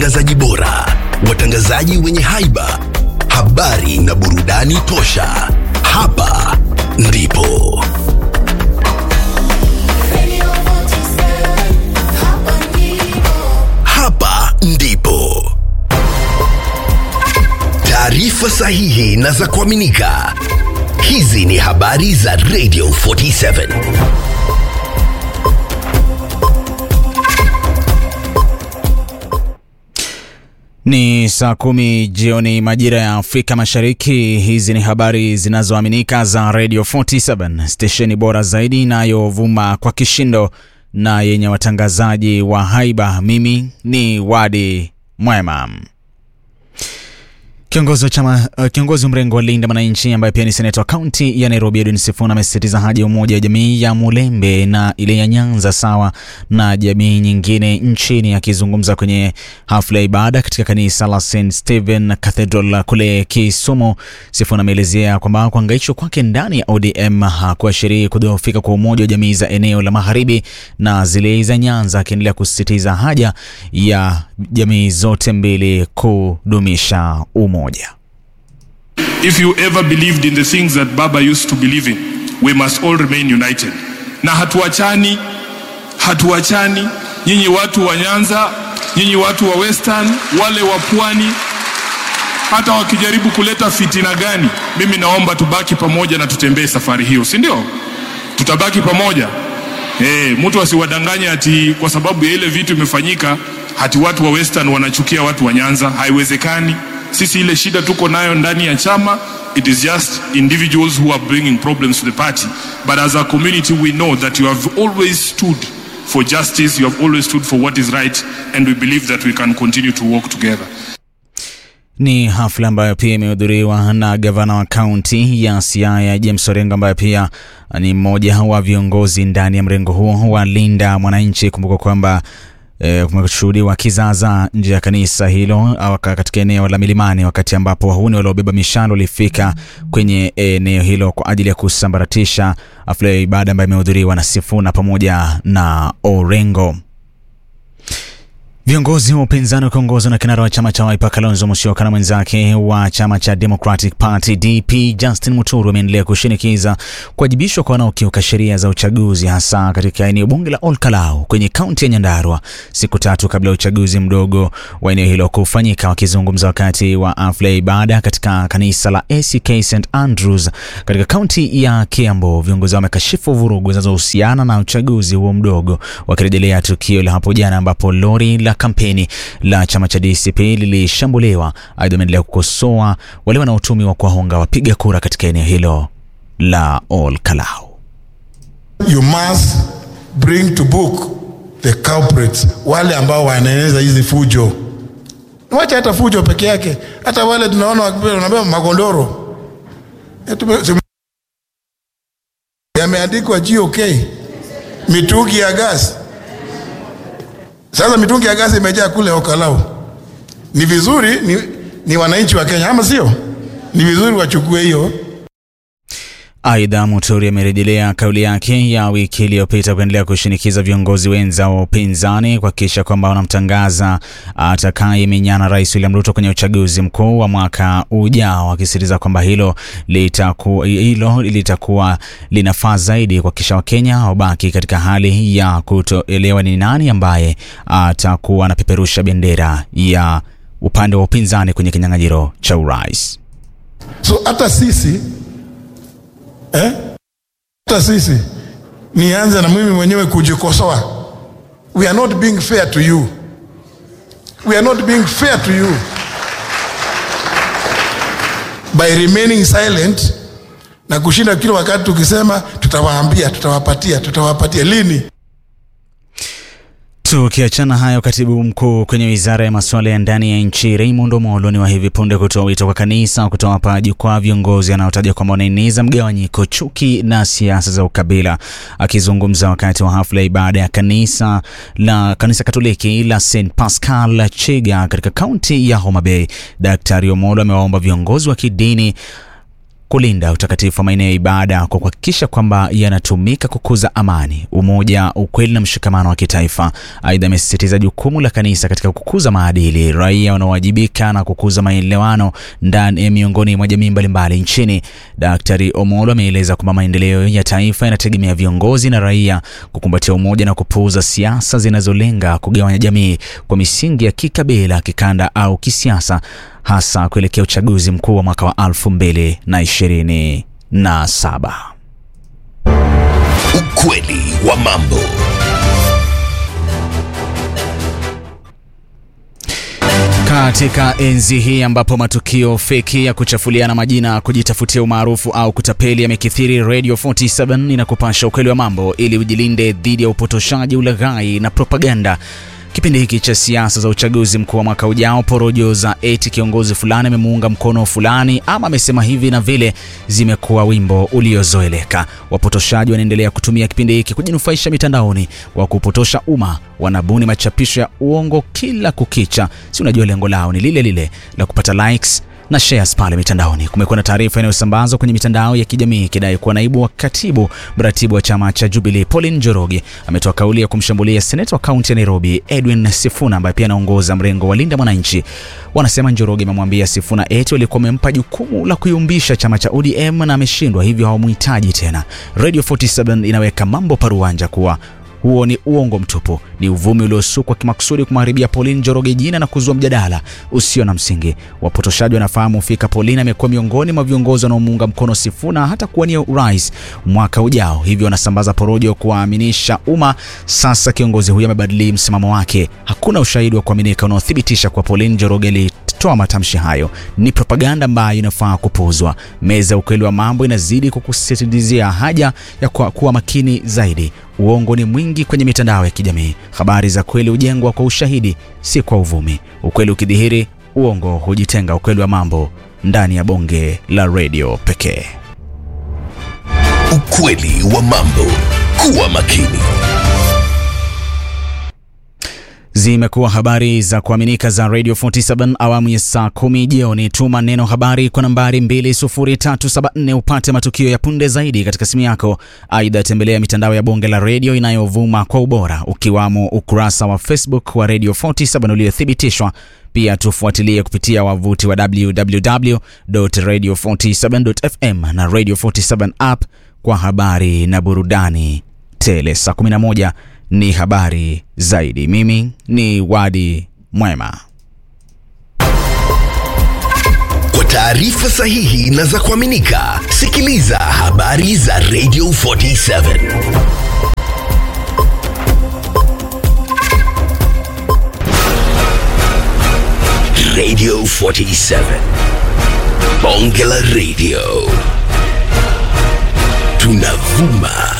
watangazaji bora, watangazaji wenye haiba, habari na burudani tosha. Hapa ndipo hapa ndipo taarifa sahihi na za kuaminika. Hizi ni habari za Radio 47. Ni saa kumi jioni majira ya Afrika Mashariki. Hizi ni habari zinazoaminika za Radio 47, stesheni bora zaidi inayovuma kwa kishindo na yenye watangazaji wa haiba. Mimi ni Wadi Mwema. Kiongozi wa chama uh, kiongozi wa mrengo wa Linda Mwananchi ambaye pia ni seneta wa kaunti ya Nairobi Edwin Sifuna amesisitiza haja ya umoja wa jamii ya Mulembe na ile ya Nyanza sawa na jamii nyingine nchini. Akizungumza kwenye hafla ya ibada katika kanisa la St Stephen Cathedral kule Kisumu, Sifuna ameelezea kwamba kuhangaishwa kwake ndani ya ODM hakuashirii kudhoofika kwa umoja wa jamii za eneo la magharibi na zile za Nyanza, akiendelea kusisitiza haja ya jamii zote mbili kudumisha umoja. If you ever believed in the things that Baba used to believe in, we must all remain united. Na hatuachani, hatuachani. Nyinyi watu wa Nyanza, nyinyi watu wa Western, wale wa Pwani, hata wakijaribu kuleta fitina gani, mimi naomba tubaki pamoja na tutembee safari hiyo, si ndio? Tutabaki pamoja. Eh, mtu asiwadanganye ati kwa sababu ya ile vitu imefanyika hati watu wa Western wanachukia watu wa Nyanza. Haiwezekani. Sisi ile shida tuko nayo ndani ya chama, it is just individuals who are bringing problems to the party. But as a community we know that you have always stood for justice, you have always stood for what is right and we believe that we can continue to work together. Ni hafla ambayo pia imehudhuriwa na gavana wa kaunti ya Siaya James Orengo, ambaye pia ni mmoja wa viongozi ndani ya mrengo huo wa Linda Mwananchi. Kumbuka kwamba e, kumeshuhudiwa kizaza nje ya kanisa hilo au katika eneo la milimani, wakati ambapo wahuni waliobeba mishale walifika kwenye eneo hilo kwa ajili ya kusambaratisha hafla ya ibada ambayo imehudhuriwa na Sifuna pamoja na Orengo. Viongozi wa upinzani wakiongozwa na kinara wa chama cha Wiper Kalonzo Musyoka na mwenzake wa chama cha Democratic Party DP Justin Muturi wameendelea kushinikiza kuwajibishwa kwa wanaokiuka sheria za uchaguzi hasa katika eneo bunge la Olkalau kwenye kaunti ya Nyandarua siku tatu kabla ya uchaguzi mdogo wa eneo hilo kufanyika. Wakizungumza wakati wa hafla ya ibada katika kanisa la ACK St Andrews katika kaunti ya Kiambu, viongozi wamekashifu vurugu zinazohusiana na uchaguzi huo mdogo, wakirejelea tukio la hapo jana ambapo lori la kampeni la chama cha DCP lilishambuliwa. Aidha, wameendelea kukosoa wale wanaotumiwa kuwahonga wapiga kura katika eneo hilo la Olkalau. You must bring to book the culprits, wale ambao wanaeneza hizi fujo. Wacha hata fujo peke yake, hata wale tunaona wanabeba magondoro yameandikwa GOK, mitungi ya gas sasa mitungi ya gasi imejaa kule Okalau. Ni vizuri ni, ni wananchi wa Kenya ama sio? Ni vizuri wachukue hiyo. Aidha, Muturi amerejelea kauli yake ya wiki iliyopita kuendelea kushinikiza viongozi wenza wa upinzani kuhakikisha kwamba wanamtangaza atakayemenyana Rais William Ruto kwenye uchaguzi mkuu wa mwaka ujao, akisisitiza kwamba hilo litakuwa hilo litakuwa linafaa zaidi kuhakikisha Wakenya wabaki katika hali ya kutoelewa ni nani ambaye atakuwa anapeperusha bendera ya upande wa upinzani kwenye kinyang'anyiro cha urais. So hata sisi eh? Hata sisi nianze na mimi mwenyewe kujikosoa. We are not being fair to you. We are not being fair to you by remaining silent na kushinda kila wakati tukisema tutawaambia, tutawapatia, tutawapatia. Lini? Tukiachana hayo, katibu mkuu kwenye wizara ya masuala ya ndani ya nchi Raymond Omolo ni wa hivi punde kutoa wito kwa kanisa kutowapa jukwaa viongozi anaotaja kwamba wanaeneza mgawanyiko, chuki na siasa za ukabila. Akizungumza wakati wa hafla ya ibada ya kanisa la kanisa Katoliki la St Pascal Chiga katika kaunti ya Homa Bay, Daktari Omolo amewaomba viongozi wa kidini kulinda utakatifu wa maeneo ya ibada kwa kuhakikisha kwamba yanatumika kukuza amani, umoja, ukweli na mshikamano wa kitaifa. Aidha, amesisitiza jukumu la kanisa katika kukuza maadili, raia wanaowajibika na kukuza maelewano ndani ya miongoni mwa jamii mbalimbali nchini. Daktari Omolo ameeleza kwamba maendeleo ya taifa yanategemea viongozi na raia kukumbatia umoja na kupuuza siasa zinazolenga kugawanya jamii kwa misingi ya kikabila, kikanda au kisiasa, hasa kuelekea uchaguzi mkuu wa mwaka wa 2027. Ukweli wa mambo. Katika enzi hii ambapo matukio feki ya kuchafuliana majina, kujitafutia umaarufu au kutapeli yamekithiri, Radio 47 inakupasha ukweli wa mambo ili ujilinde dhidi ya upotoshaji, ulaghai na propaganda. Kipindi hiki cha siasa za uchaguzi mkuu wa mwaka ujao, porojo za eti kiongozi fulani amemuunga mkono fulani ama amesema hivi na vile zimekuwa wimbo uliozoeleka. Wapotoshaji wanaendelea kutumia kipindi hiki kujinufaisha mitandaoni kwa kupotosha umma. Wanabuni machapisho ya uongo kila kukicha, si unajua lengo lao ni lile lile la kupata likes na shares pale mitandaoni. Kumekuwa na taarifa inayosambazwa kwenye mitandao ya kijamii ikidai kuwa naibu wa katibu mratibu wa chama cha Jubilee Pauline Njoroge ametoa kauli ya kumshambulia seneta wa kaunti ya Nairobi Edwin Sifuna ambaye pia anaongoza mrengo wa Linda Mwananchi. Wanasema Njoroge amemwambia Sifuna eti walikuwa wamempa jukumu la kuyumbisha chama cha ODM na ameshindwa, hivyo hawamhitaji tena. Radio 47 inaweka mambo paruanja kuwa huo ni uongo mtupu, ni uvumi uliosukwa kimakusudi kumharibia Pauline Njoroge jina na kuzua mjadala usio na msingi. Wapotoshaji wanafahamu fika Pauline amekuwa miongoni mwa viongozi wanaomuunga mkono Sifuna hata kuwania urais mwaka ujao, hivyo wanasambaza porojo kuwaaminisha umma. Sasa kiongozi huyo amebadili msimamo wake. Hakuna ushahidi wa kuaminika unaothibitisha kuwa Pauline Njoroge toa matamshi hayo ni propaganda ambayo inafaa kupuuzwa. Meza ya ukweli wa mambo inazidi kukusisitizia haja ya kuwa, kuwa makini zaidi. Uongo ni mwingi kwenye mitandao ya kijamii. Habari za kweli hujengwa kwa ushahidi, si kwa uvumi. Ukweli ukidhihiri, uongo hujitenga. Ukweli wa mambo ndani ya bonge la redio pekee. Ukweli wa mambo. Kuwa makini. Zimekuwa habari za kuaminika za Radio 47 awamu ya saa kumi jioni. Tuma neno habari kwa nambari 20374 upate matukio ya punde zaidi katika simu yako. Aidha, tembelea mitandao ya bonge la redio inayovuma kwa ubora, ukiwamo ukurasa wa Facebook wa Radio 47 uliothibitishwa. Pia tufuatilie kupitia wavuti wa www.radio47.fm na Radio 47 app kwa habari na burudani tele. Saa 11 ni habari zaidi. Mimi ni Wadi Mwema. Kwa taarifa sahihi na za kuaminika, sikiliza habari za Radio 47 Radio 47 Bonge la Radio, tunavuma